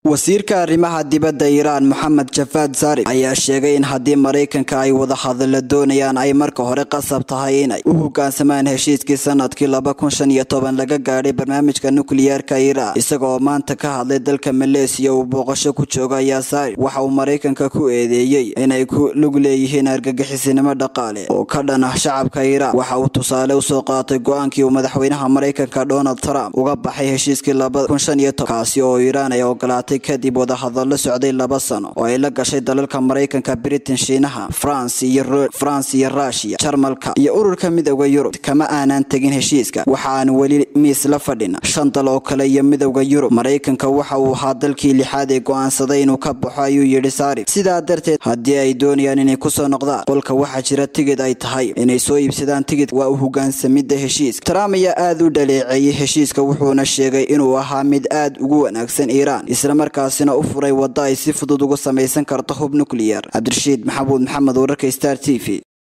wasiirka arrimaha dibadda iiraan moxamed jafaad zarif ayaa sheegay in haddii maraykanka ay wada hadalla doonayaan ay marka hore qasab tahay inay u hogaansamaan heshiiskii sanadkii laba kun shan iyo toban laga gaadhay barnaamijka nukliyeerka iiraan isagaoo maanta ka hadlay dalka maleesiya uu booqasho ku jooga ayaa zarif waxa uu maraykanka ku eedeeyey inay ku lug leeyihiin argagixisinimo dhaqaale oo ka dhan ah shacabka iiraan waxa uu tusaale usoo qaatay go-aankii uu madaxweynaha maraykanka donald trump uga baxay heshiiskii laba kun shan iyo toban kaasi oo iiraan ay ogolaatay kadib wadahadallo socday laba sano oo ay la gashay dalalka maraykanka britain shiinaha france iyo france iyo rushia jarmalka iyo ururka midowda yurub kama aanan tegin heshiiska waxa aan weli miis la fadhin shan dal oo kale iyo midowda yurub maraykanka waxa uu ahaa dalkii lixaad ee go-aansaday inuu ka baxo ayuu yidhi saarif sidaa darteed haddii ay doonayaan inay kusoo noqdaan qolka waxaa jira tigid ay tahay inay soo iibsadaan tigid waa u hogaansamidda heshiiska trump ayaa aada u dhaleeceeyey heshiiska wuxuuna sheegay inuu ahaa mid aad ugu wanaagsan iiraan islamarkaasina u furay wadda ay si fudud uga samaysan karto hub nucleyer cabdirashiid maxamuud maxamed wararka star t v